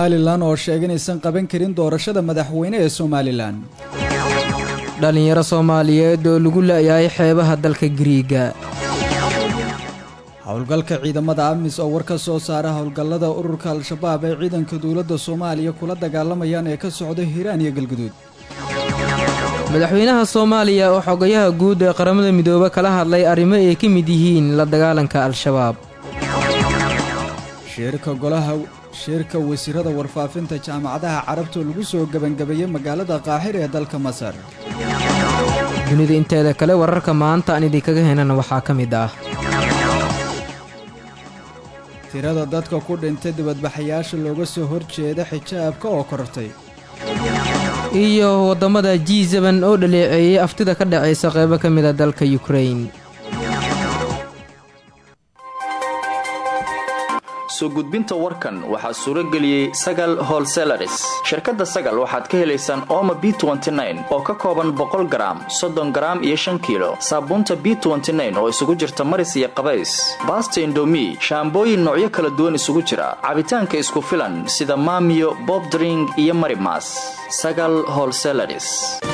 somalilan oo sheegay inaysan qaban karin doorashada madaxweyne ee somalilan dhallinyaro soomaaliyeed oo lagu la-yahay xeebaha dalka giriiga howlgalka ciidamada amis oo war ka soo saara howlgallada ururka al-shabaab ee ciidanka dowladda soomaaliya kula dagaalamayaan ee ka socda hiiraan iyo galguduud madaxweynaha soomaaliya oo xogayaha guud ee qaramada midoobe kala hadlay arrimo ay ka mid yihiin la dagaalanka al-shabaab shirka golaha shirka wasiirada warfaafinta jaamacadaha carabta oo lagu soo gebangabeeyey magaalada qaaxir ee dalka masar dunida inteeda kale wararka maanta aan idinkaga henana waxaa ka mid ah tirada dadka ku dhintay dibadbaxayaasha looga soo horjeeda xijaabka oo korortay iyo waddamada g seben oo dhaleeceeyey aftida ka dhacaysa qaybo ka mid a dalka yukrain soo gudbinta warkan waxaa suuro geliyey sagal holselaris shirkadda sagal waxaad ka helaysaan ooma b oo ka kooban boqol garaam soddon garaam iyo shan kiilo saabuunta b oo isugu jirta maris iyo qabays baasta indomi shaambooyin noocyo kala duwan isugu jira cabitaanka isku filan sida maamiyo bobdring iyo marimas sagal holselaris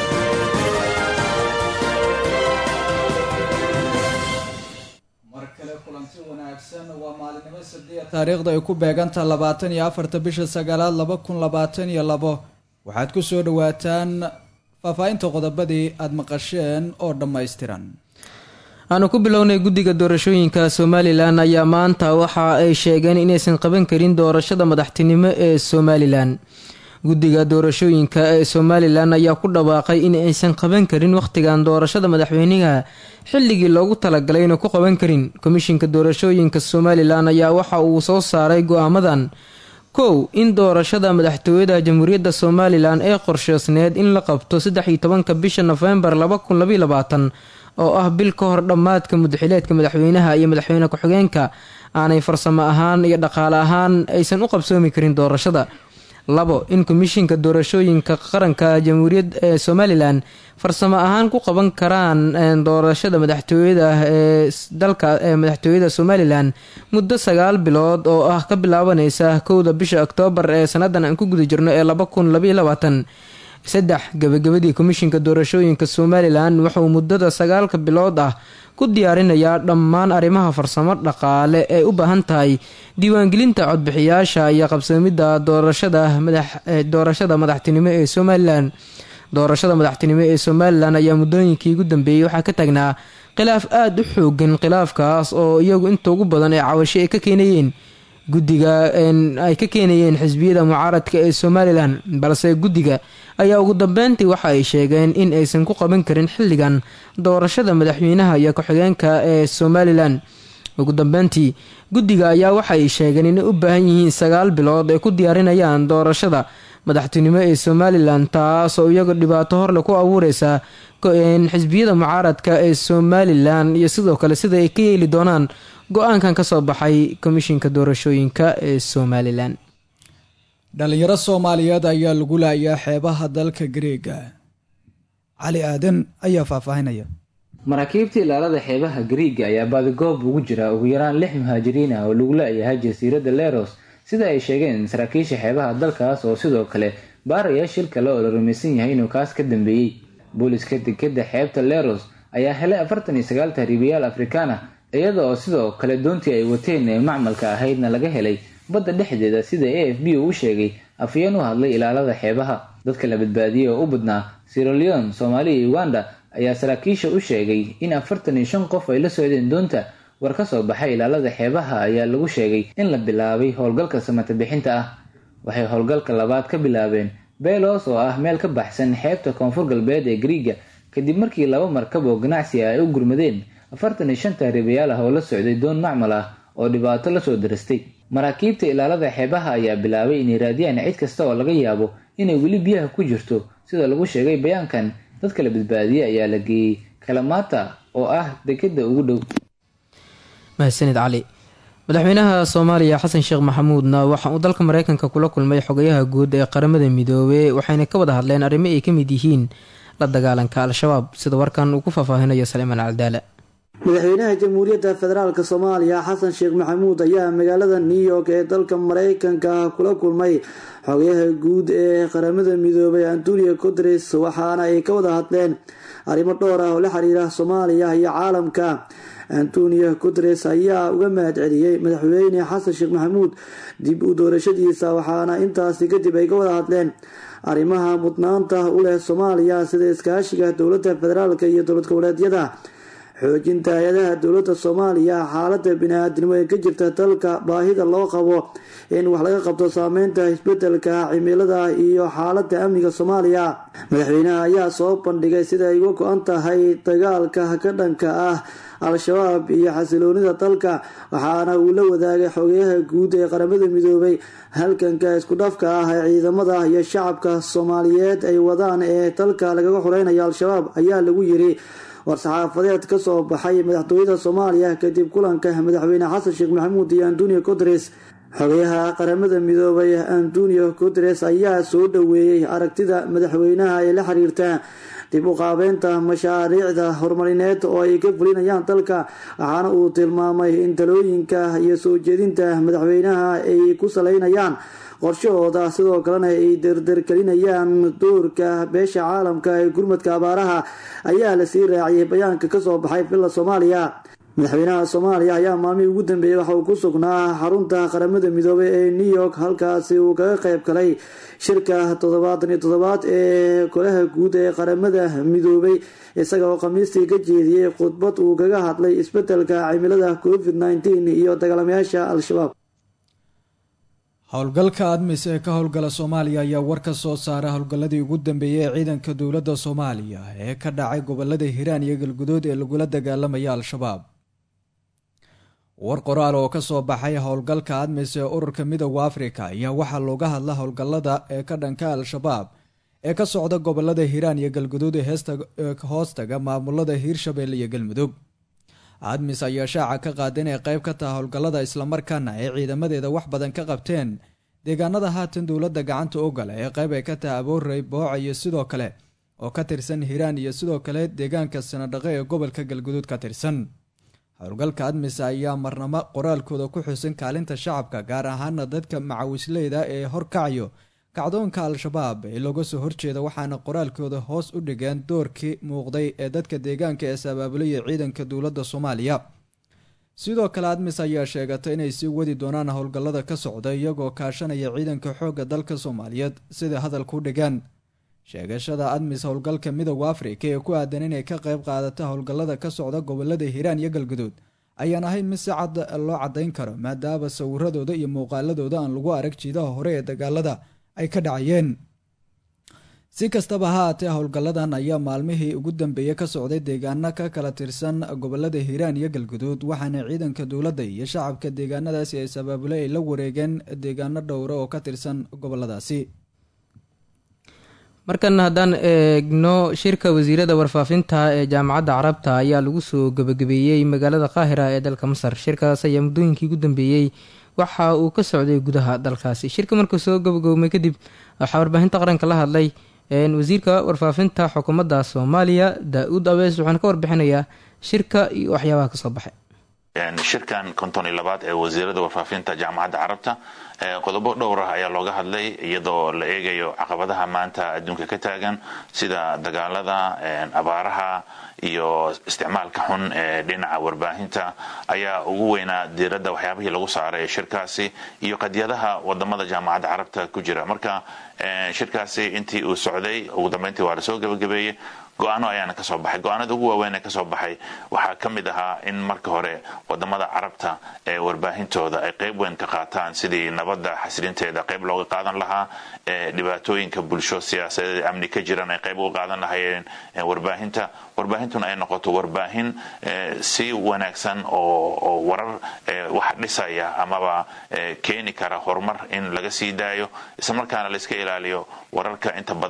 taariikhda ay ku beegantaha labaatan iyo afarta bisha sagaalaad laba kun labaatan iyo labo waxaad ku soo dhowaataan faahfaahinta qodobadii aada maqasheen oo dhammaystiran aanu ku bilownay guddiga doorashooyinka somalilan ayaa maanta waxa ay sheegeen inaysan qaban karin doorashada madaxtinimo ee somalilan guddiga doorashooyinka ee somalilan ayaa ku dhawaaqay in aysan qaban karin wakhtigan doorashada madaxweynaha xilligii loogu talagalay inuu ku qaban karin komishinka doorashooyinka somalilan ayaa waxa uu soo saaray go-aamadan kow in doorashada madaxtooyada jamhuuriyadda somalilan ee qorsheysneed in la qabto saddex iyo tobanka bisha nofembar laba kun labaiy labaatan oo ah bil ka hor dhammaadka mudaxileedka madaxweynaha iyo madaxweyne ku-xigeenka aanay farsamo ahaan iyo dhaqaale ahaan aysan u qabsoomi karin doorashada labo in komishinka doorashooyinka qaranka jamhuuriyad ee somalilan farsamo ahaan ku qaban karaan doorashada madaxtooyada ee dalka ee madaxtooyada somalilan muddo sagaal bilood oo ah ka bilaabaneysa kowda bisha oktoobar ee sanadan aan ku guda jirno ee laba kun labaiy labaatan saddex gabagabadii komishinka doorashooyinka somalilan wuxuu muddada sagaalka bilood ah ku diyaarinayaa dhammaan arrimaha farsamo dhaqaale ee u baahan tahay diiwaangelinta codbixiyaasha iyo qabsoomidda doorashada madaxtinimo ee somalilan doorashada madaxtinimo ee somalilan ayaa muddooyinkii ugu dambeeyey waxaa ka tagnaa khilaaf aada u xoogan khilaafkaas oo iyagu inta ugu badan ee cawasho ay ka keenayeen guddiga ay ka keenayeen xisbiyada mucaaradka ee somalilan balse guddiga ayaa ugu dambeyntii waxa ay sheegeen in aysan ku qaban karin xilligan doorashada madaxweynaha iyo ku-xigeenka ee somalilan ugu dambeyntii guddiga ayaa waxa ay sheegeen inay u baahan yihiin sagaal bilood ay ku diyaarinayaan doorashada madaxtinimo ee somalilan taas oo iyagu dhibaato horle ku abuureysa xisbiyada mucaaradka ee somalilan iyo sidoo kale sida ay ka yeeli doonaan go-aankan ka soo baxay komishinka doorashooyinka ee somalilan dhalinyaro soomaaliyeed ayaa lagu laayaa xeebaha dalka gareega cali aadan ayaa faahfaahinaya maraakiibta ilaalada xeebaha gariiga ayaa baadigoob ugu jira ugu yaraan lix muhaajiriin ah oo lagu la-yahay jasiiradda leros sida ay sheegeen saraakiisha xeebaha dalkaas oo sidoo kale baaraya shil kale oo la rumaysan yahay inuu kaas ka dambeeyey booliska dekeda xeebta leros ayaa helay afartan iyo sagaal tahriibayaal afrikaan ah iyada oo sidoo kale doontii ay wateen ee macmalka ahaydna laga helay badda dhexdeeda sida a f b uu u sheegay afayeen u hadlay ilaalada xeebaha dadka la badbaadiyey oo u badnaa siraleon soomaaliya iyo uganda ayaa saraakiisha u sheegay in afartan iyo shan qof ay la socdeen doonta war ka soo baxay ilaalada xeebaha ayaa lagu sheegay in la bilaabay howlgalka samata bixinta ah waxay howlgalka labaad ka bilaabeen belos oo ah meel ka baxsan xeebta koonfur galbeed ee griiga kadib markii laba markab oo ganacsi ah ay u gurmadeen afartan iyo shan tahriibayaal ah oo la socday doon macmal ah oo dhibaato lasoo darastay maraakiibta ilaalada xeebaha ayaa bilaabay inay raadiyaan cid kasta oo laga yaabo inay weli biyaha ku jirto sida lagu sheegay bayaankan dadka la badbaadiyey ayaa la geeyey kalamata oo ah dekeda ugu dhow mahadsanid cali madaxweynaha soomaaliya xasan sheekh maxamuudna waxa uu dalka mareykanka kula kulmay xogayaha guud ee qaramada midoobey waxayna ka wada hadleen arrimo ay ka mid yihiin la dagaalanka al-shabaab sida warkan uu ku faahfaahinayo saliimaan caldaala madaxweynaha jamhuuriyadda federaalk soomaaliya xasan sheekh maxamuud ayaa magaalada new york ee dalka mareykanka kula kulmay xogayaha guud ee qaramada midoobay antonio guteres waxaana ay ka wada hadleen arrimo dhowr ah oo la xiriira soomaaliya iyo caalamka antonio guteres ayaa uga mahad celiyey madaxweyne xasan sheekh maxamuud dib u doorashadiisa waxaana intaasi kadib ay ka wada hadleen arrimaha mudnaanta u leh soomaaliya sida iskaashiga dowladda federaalk iyo dowlad goboleedyada xoojinta hay-adaha dowladda soomaaliya xaalada bini-aadnimo ee ka jirta dalka baahida loo qabo in wax laga qabto saameynta isbedelka cimilada iyo xaalada amniga soomaaliya madaxweynaha ayaa soo bandhigay sida ay uga go-an tahay dagaalka ka dhanka ah al-shabaab iyo xasiloonida dalka waxaana uu la wadaagay xogeyaha guud ee qaramada midoobay halganka isku dhafka ah ee ciidamada iyo shacabka soomaaliyeed ay wadaan ee dalka lagaga xoreynayo al-shabaab ayaa lagu yiri war-saxaafadeed kasoo baxay madaxtooyada soomaaliya kadib kulanka madaxweyne xasan sheekh maxamuud iyo antonio guteres xogayaha qaramada midoobay antonio guteres ayaa soo dhaweeyey aragtida madaxweynaha ee la xiriirta dib u qaabeynta mashaariicda horumarineed oo ay ka fulinayaan dalka waxaana uu tilmaamay in talooyinka iyo soo jeedinta madaxweynaha ay ku saleynayaan qorshahooda sidoo kalena ay derdergelinayaan doorka beesha caalamka ee gurmadka abaaraha ayaa lasii raaciyay bayaanka kasoo baxay villa soomaaliya madaxweynaha soomaaliya ayaa maalmihii ugu dambeeyey waxa uu ku sugnaa xarunta qaramada midoobay ee new york halkaasi uu kaga qayb galay shirka toddobaatan iyo toddobaad ee golaha guud ee qaramada midoobay isaga oo khamiistii ka jeediyey khudbad uu kaga hadlay isbedelka cimilada covid nneteen iyo dagaalamayaasha al-shabaab howlgalka admis ee ka howlgala soomaaliya ayaa war ka soo saara howlgalladii ugu dambeeyey ee ciidanka dowladda soomaaliya ee ka dhacay gobolada hiiraan iyo galgudood ee lagula dagaalamaya al-shabaab war qoraal oo ka soo baxay howlgalka admis ee ururka midooda afrika ayaa waxaa looga hadla howlgallada ee ka dhanka al-shabaab ee ka socda gobolada hiiraan iyo galguduud ee hoostaga maamulada hiirshabelle iyo galmudug admis ayaa shaaca ka qaada inay qayb ka taha howlgallada islamarkaana ay ciidamadeeda wax badan ka qabteen deegaanada haatan dowladda gacanta ogala ee qayb ay ka taha aboorey booca iyo sidoo kale oo ka tirsan hiiraan iyo sidoo kale deegaanka sanadhaqe ee gobolka galguduud ka tirsan howlgalka admis ayaa marnamo qoraalkooda ku xusan kaalinta shacabka gaar ahaana dadka macawisleyda ee horkacayo kacdoonka al-shabaab ee looga soo horjeeda waxaana qoraalkooda hoos u dhigeen doorkii muuqday ee dadka deegaanka ee sabaabulaya ciidanka dowladda soomaaliya sidoo kale admis ayaa sheegatay inay sii wadi doonaan howlgallada ka socda iyagoo kaashanaya ciidanka xoogga dalka soomaaliyeed sida hadalku dhigeen sheegashada admis howlgalka midooda afrika ee ku aadan inay ka qayb qaadata howlgallada ka socda gobolada hiiraan iyo galguduud ayaan ahayn mid si cad loo caddayn karo maadaama sawiradooda iyo muuqaaladooda aan lagu arag jiidaha hore ee dagaalada ay ka dhacayeen si kastaba ha haatee howlgalladan ayaa maalmihii ugu dambeeyey ka socday deegaano ka kala tirsan gobolada hiiraan iyo galguduud waxaana ciidanka dowladda iyo shacabka deegaanadaasi ay sabaabule ay la wareegeen deegaano dhowra oo ka tirsan goboladaasi markana haddaan eegno shirka wasiirada warfaafinta ee jaamacadda carabta ayaa lagu soo gebagabeeyey magaalada qaahira ee dalka masar shirkaas ayaa muddooyinkii ugu dambeeyey waxa uu ka socday gudaha dalkaasi shirka markuu soo gabagowmay kadib waxaa warbaahinta qaranka la hadlay wasiirka warfaafinta xukuumadda soomaaliya daa-uud abees waxaana ka warbixinayaa shirka iyo waxyaabaha kasoo baxay shirkan konton iyo labaad ee wasiirada warfaafinta jaamacadda carabta qodobo dhowr ah ayaa looga hadlay iyadoo la eegayo caqabadaha maanta adduunka ka taagan sida dagaalada abaaraha iyo isticmaalka xun ee dhinaca warbaahinta ayaa ugu weynaa diiradda waxyaabihii lagu saaray shirkaasi iyo qadyadaha wadamada jaamacadda carabta ku jira marka shirkaasi intii uu socday ugu dambeyntii waa lasoo gebagabeeyey go-aano ayaana kasoo baxay go-aanada ugu waaweyn ee kasoo baxay waxaa ka mid ahaa in marka hore wadamada carabta ee warbaahintooda ay qayb weyn ka qaataan sidii nabadda xasilinteeda qayb looga qaadan lahaa ee dhibaatooyinka bulsho siyaasadeed amni ka jiran ay qayb uga qaadan lahayeen warbaahinta warbaahintuna ay noqoto warbaahin si wanaagsan oo warar wax dhisaya amaba keeni kara horumar in laga sii daayo islamarkaana layska ilaaliyo wararka inta badan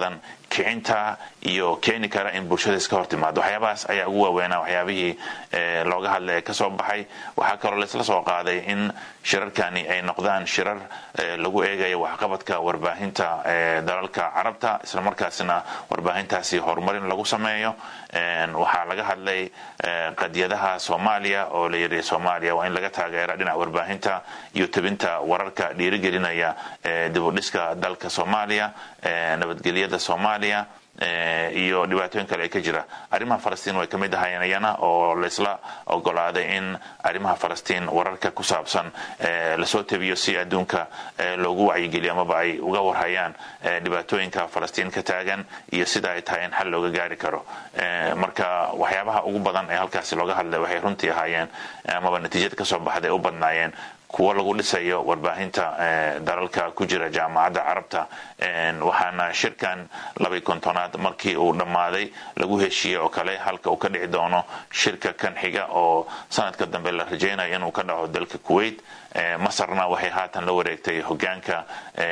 kicinta iyo keeni kara in bulshada iska hortimaado waxyaabahaas ayaa ugu waaweynaa waxyaabihii looga hadlay ee kasoo baxay waxaa kaloo laisla soo qaaday in shirarkani ay noqdaan shirar lagu eegayo waxqabadka warbaahinta dalalka carabta islamarkaasna warbaahintaasi horumarin lagu sameeyo waxaa laga hadlay qadiyadaha soomaaliya oo la yidhi soomaaliya waa in laga taageera dhinaca warbaahinta iyo tebinta wararka dhiirigelinaya dibudhiska dalka soomaaliya nabadgelyada soomaaliya iyo dhibaatooyin kale ay ka jira arrimaha falastiin way ka mid ahaayeen iyana oo laysla ogolaaday in arrimaha falastiin wararka ku saabsan lasoo tebiyo si adduunka loogu wacyigeliyo amaba ay uga warhayaan dhibaatooyinka falastiin ka taagan iyo sida ay tahay in xal looga gaari karo marka waxyaabaha ugu badan ee halkaasi looga hadlay waxay runtii ahaayeen amaba natiijada kasoo baxday u badnaayeen kuwo lagu dhisayo warbaahinta dalalka ku jira jaamacadda carabta waxaana shirkan labay kontonaad markii uu dhammaaday lagu heshiiyey oo kale halka uu ka dhici doono shirka kan xiga oo sanadka dambe la rajaynayo inuu ka dhaco dalka kuwait masarna waxay haatan la wareegtay hogaanka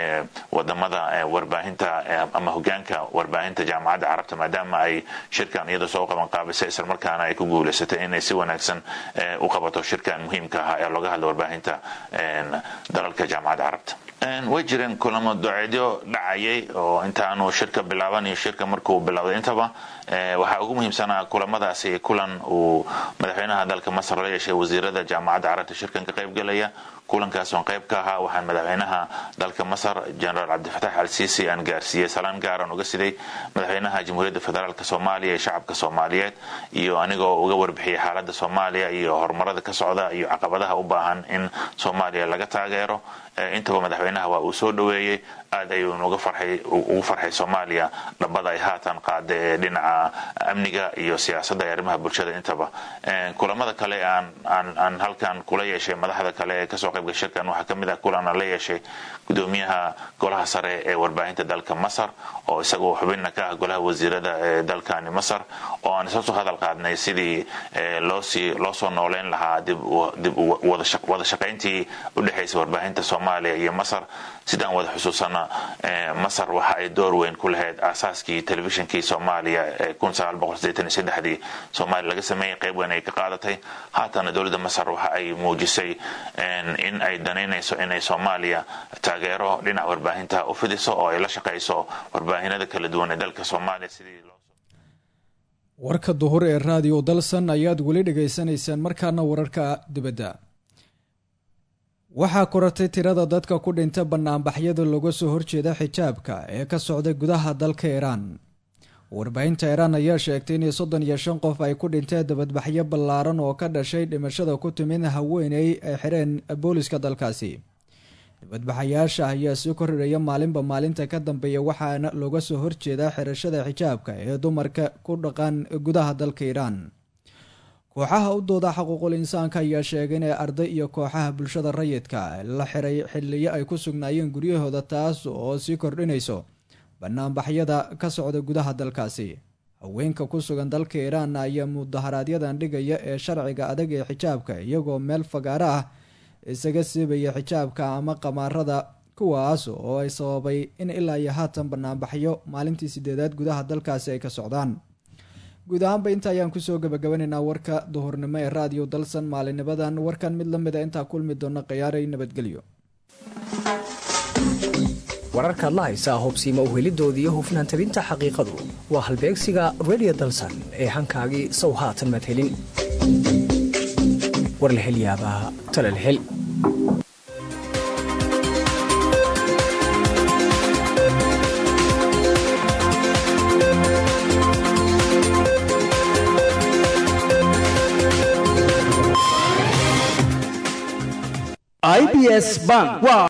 wadamada warbaahinta ama hogaanka warbaahinta jaamacadda carabta maadaama ay shirkan iyada soo qaban qaabisay islamarkaana ay ku guulaysatay inay si wanaagsan u qabato shirkan muhiimka ah ee looga hadla warbaahinta dalalka jaamacadda carabta way jireen kulamo doceedyo dhacayay oo intaanu shirka bilaaban iyo shirka markuu bilowday intaba waxaa ugu muhiimsanaa kulamadaasi kulan uu madaxweynaha dalka masar la yeeshay wasiirada jaamacadda carabta shirkan ka qayb gelaya kulankaasoo qayb ka ahaa waxaan madaxweynaha dalka masar generaal cabdifatax al sisi aan gaarsiiyey salaan gaaran uga siday madaxweynaha jamhuuriyadda federaalk soomaaliya iyo shacabka soomaaliyeed iyo anigoo uga warbixiyey xaalada soomaaliya iyo horumarada ka socda iyo caqabadaha u baahan in soomaaliya laga taageero intaba madaxweynaha waa uu soo dhoweeyey aad ayuu ugu farxay soomaaliya dhabada ay haatan qaada ee dhinaca amniga iyo siyaasadda ee arrimaha bulshada intaba kulamada kale aan halkan kula yeeshay madaxda kale ee kasoo qaybga shirkan waxaa kamid ah kulan aan la yeeshay gudoomiyaha golaha sare ee warbaahinta dalka masar oo isagoo xubinna ka ah golaha wasiirada ee dalkani masar oo aan isla soo hadal qaadnay sidii loosii loo soo nooleyn lahaa dib wada shaqayntii udhexaysa warbaahinta soomaaliya iyo masar sidaan wada xusuusana masar waxa ay door weyn ku lahayd aasaaskii telefishinkii soomaaliya ee dii soomaaliya laga sameeyey qayb weyn ay ka qaadatay haatana dowladda masar waxa ay muujisay in ay danaynayso inay soomaaliya taageero dhinaca warbaahinta u fidiso oo ay la shaqayso warbaahinada kala duwan ee dalka soomaaliya sidii warka duhur ee raadiyo dalsan ayaad weli dhegaysanaysaan markaana wararka dibadda waxaa koratay tirada dadka ku dhinta banaanbaxyada looga soo horjeeda xijaabka ee ka socday gudaha dalka iiraan warbaahinta iiraan ayaa sheegtay in soddon iyo shan qof ay ku dhinteen dabadbaxyo ballaaran oo ka dhashay dhimashada ku timid haweeney ay xireen booliska dalkaasi dibadbaxayaasha ayaa sii korriraya maalinba maalinta ka dambeeya waxaana looga soo horjeedaa xirashada xijaabka ee dumarka ku dhaqan gudaha dalka iiraan kooxaha u dooda xuquuqul insaanka ayaa sheegay inay arday iyo kooxaha bulshada rayidka la xiray xiliyo ay ku sugnaayeen guryahooda taas oo sii kordhinayso banaanbaxyada ka socda gudaha dalkaasi haweenka ku sugan dalka iiraan ayaa mudaharaaadyadan dhigaya ee sharciga adag ee xijaabka iyagoo meel fagaaro ah isaga siibaya xijaabka ama qamaarada kuwaas oo ay sababay in ilaa iyo haatan banaanbaxyo maalintii sideedaad gudaha dalkaasi ay ka socdaan guud ahaanba inta ayaan kusoo gabagabanaynaa warka duhurnimo ee raadiyo dalsan maalinimadan warkan mid lamid a intaa kulmi doona khiyaaray nabadgelyo wararkaad la haysaa hubsiima uhelidoodii hufnaan tabinta xaqiiqadu waa halbeegsiga redio dalsan ee hankaagii sow haatan maad helin war la helyaabaa talal hel ibs bank